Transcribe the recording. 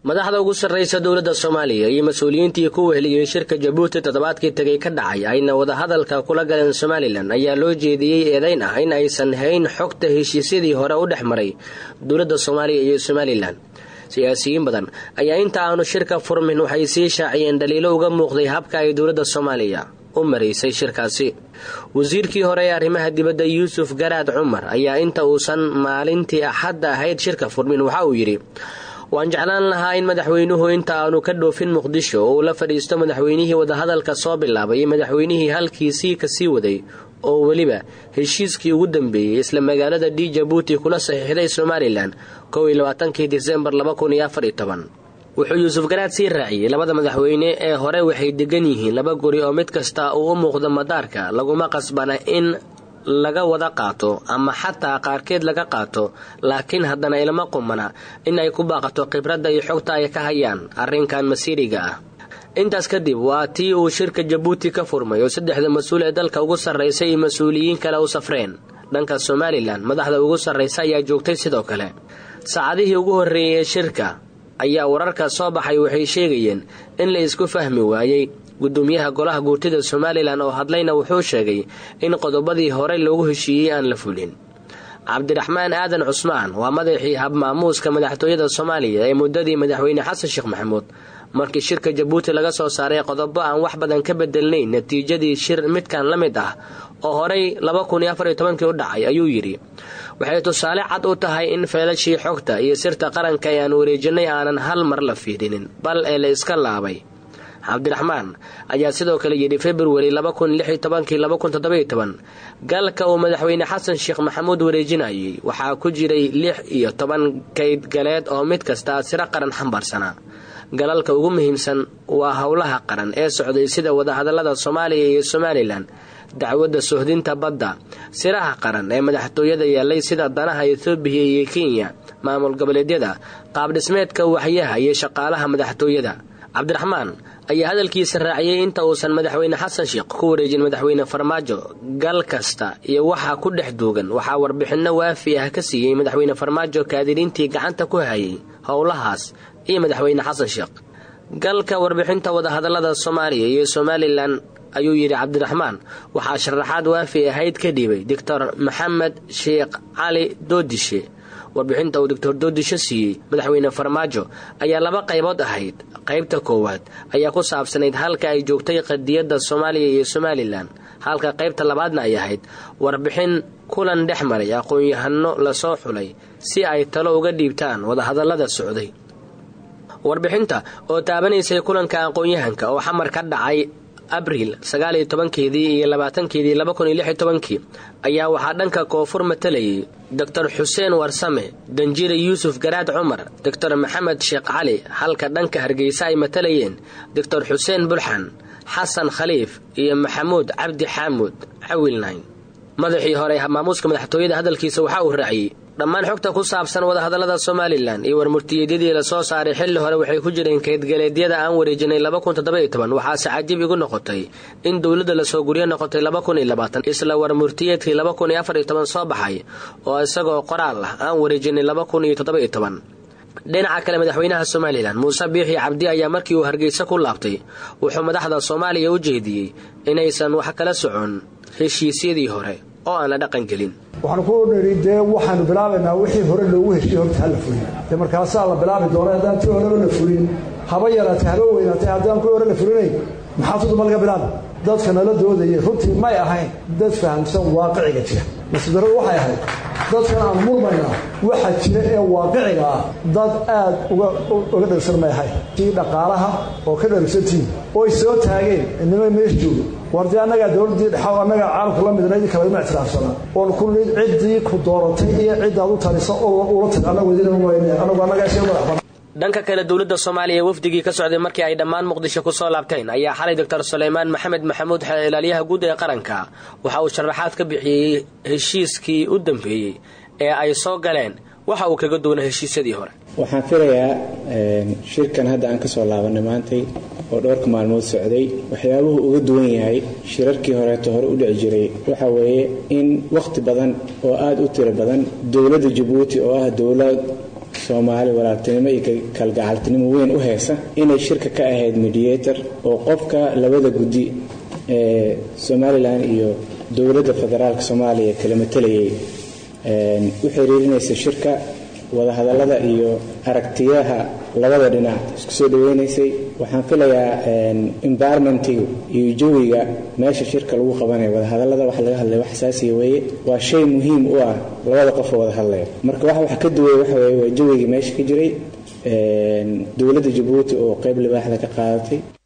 madaxda ugu sarraysa dowladda soomaaliya iyo mas-uuliyiintii ku weheliyey shirka jabuuti toddobaadkii tegay ka dhacay ayna wadahadalka kula galeen somalilan ayaa loo jeediyey eedayn ah in aysan hayn xogta heshiisyadii hore u dhex maray dowladda soomaaliya iyo somalilan siyaasiyiin badan ayaa inta aanu shirka furmin waxay sii shaaciyeen dhaliilo uga muuqday habka ay dowladda soomaaliya u maraysay shirkaasi wasiirkii hore ee arrimaha dibadda yuusuf garaad cumar ayaa inta uusan maalintii axadda ahayd shirka furmin waxa uu yidhi waan jeclaan lahaa in madaxweynuhu inta aanu ka dhoofin muqdisho oo uu la fadhiisto madaxweynihii wadahadalka soo bilaabay iyo madaxweynihii halkiisii kasii waday oo weliba heshiiskii ugu dambeeyey isla magaalada d jabuuti kula saxiixday somalilan kow iyo labaatankii disembar laba kun iyo afar iyo toban wuxuu yuusuf garaad sii raaciyey labada madaxweyne ee hore waxay degan yihiin laba guri oo mid kasta uu u muuqdo madaarka laguma qasbana in laga wada qaato ama xataa qaarkeed laga qaato laakiin haddana ilama qumana in ay ku baaqato khibradda iyo xogta ay ka hayaan arrinkan masiiriga ah intaas kadib waa tii uu shirka jabuuti ka furmay oo saddexda mas-uul ee dalka ugu sarraysa iyo mas-uuliyiin kale u safreen dhanka somalilan madaxda ugu sarraysa ayaa joogtay sidoo kale saacadihii ugu horreeyey ee shirka ayaa wararka soo baxay waxay sheegayeen in la isku fahmi waayey gudoomiyaha golaha guurtida somalilan oo hadlayna wuxuu sheegay in qodobadii horey loogu heshiiyey aan la fulin cabdiraxmaan aadan cusmaan waa madaxii habmaamuuska madaxtooyada soomaaliya ee muddadii madaxweyne xasan sheekh maxamuud markii shirka jabuuti laga soo saaray qodobo aan wax badan ka bedelnayn natiijadii shir midkan la mid ah oo horey laba kun iyo afar iyo tobankii u dhacay ayuu yidhi waxay tusaale cad u tahay in feelashii xogta iyo sirta qaranka ee aan wareejinay aanan hal mar la fiidhinin bal ee la iska laabay cabdiraxmaan ayaa sidoo kale yidhi februari galka uu madaxweyne xasan sheekh maxamuud wareejinayay waxaa ku jiray lix iyo toban kayd galeed oo mid kasta siro qaran xambaarsanaa galalka ugu muhiimsan waa howlaha qaran ee socday sida wadahadalada soomaaliya iyo somalilan dacwadda sohdinta badda siraha qaran ee madaxtooyada yeelay sida danaha etoobiya iyo kenya maamul goboleedyada qaabdhismeedka waxyaha iyo shaqaalaha madaxtooyada cabdiraxmaan ayaa hadalkiisa raaciyey inta uusan madaxweyne xasan sheekh ku wareejin madaxweyne farmaajo gal kasta iyo waxaa ku dhex duugan waxaa warbixinno waafi ah ka siiyey madaxweyne farmaajo kaadiriintii gacanta ku hayay howlahaas iyo madaxweyne xasan sheekh galka warbixinta wadahadalada soomaaliya iyo somalilan ayuu yidhi cabdiraxmaan waxaa sharaxaad waafi ahayd ka dhiibay doctor maxamed sheekh cali doodishe warbixinta uu doctor doodisho siiyey madaxweyne farmaajo ayaa laba qaybood ahayd qaybta koowaad ayaa ku saabsanayd halka ay joogtay qadiyadda soomaaliya iyo somalilan halka qaybta labaadna ay ahayd warbixin kulan dhex maray aqoon-yahano lasoo xulay si ay talo uga dhiibtaan wadahadallada socday warbixinta oo taabanaysay kulanka aqoon-yahanka oo xamar ka dhacay abriil sagaaliyo tobankeedii iyo labaatankeedii laba kun iyo lix iyo tobankii ayaa waxaa dhanka koonfur matalayay doctor xuseen warsame danjire yuusuf garaad cumar doctor maxamed sheekh cali halka dhanka hargeysa ay matalayeen doctor xuseen bulxan xasan khaliif iyo maxamuud cabdi xaamuud cawilnayn madaxii hore habmaamuuska madaxtooyada hadalkiisa waxaa uu raaciyey dhammaan xogta ku saabsan wadahadallada somalilan iyo warmurtiyeedyadii lasoo saaray xilli hore waxay ku jireen kaydgaleedyada aan wareejinay waxaase cajiib igu noqotay in dowladda lasoo guryo noqotay isla warmurtiyeedkii soo baxay oo isagoo qoraal ah aan wareejinay dhinaca kale madaxweynaha somalilan muuse biixi cabdi ayaa markii uu hargeysa ku laabtay wuxuu madaxda soomaaliya u jeediyey inaysan wax kala socon heshiisyadii hore oo aan la dhaqan gelin waxaanu ku nidhi dee waxaanu bilaabaynaa wixii hore loogu heshiye horta hala fulin dee markaasaa la bilaabi doona haddaan tii horeba la fulin haba yaraatay haba weynaatay haddaan kuwii hore la fulinayn maxaa tuduma laga bilaaba dadka nala doodayay runtii may ahayn dad fahamsan waaqiciga jira nasidaradu waxay ahayd dadkan aan murmaynaa waxa jira ee waaqiciga ah dad aad uga dharsan may ahayn tii dhaqaalaha oo ka dharsantiin oy soo taageen inima meesha joogo war dee annagaa dowladdii dhexa annagaa caalamku la midna idin kale ima ictiraafsanaa oon ku nid ciddii ku dooratay iyo ciddaad u talisa oo ula tag annagu idin wayne annagu annagaa shee madax banaan dhanka kale dowladda soomaaliya ee wafdigii ka socday markii ay dhammaan muqdisho ku soo laabteen ayaa xalay doctor suleymaan maxamed maxamuud ilaaliyaha guud ee qaranka waxa uu sharaxaad ka bixiyey heshiiskii u dambeeyey ee ay soo galeen waxa uu kaga duwana heshiisyadii hore waxaan filayaa shirkan hadda aan ka soo laabanay maantay oo dhowrka maalmood socday waxyaabuhu uga duwan yahay shirarkii horeeto hore u dhici jiray waxa weeye in wakhti badan oo aada u tiro badan dowladda jabuuti oo ah dowlad soomaali walaaltinimo iyo kalgacaltinimo weyn u heesa inay shirka ka ahayd mediator oo qofka labada guddi ee somalilan iyo dowladda federaalka soomaaliya kala matalayay u xiriirinaysa shirka wadahadallada iyo aragtiyaha labada dhinac isku soo dhaweynaysay waxaan filayaa environmentiga iyo jawiga meesha shirka lagu qabanayo wadahadallada wax laga hadlaya wax xasaasiya weeye waa shay muhiim u ah labada qofoo wada hadlaya marka wax wax ka duwaya waxa weeye waa jawigii meesha ka jiray dowladda jabuuti oo qayb libaaxda ka qaadatay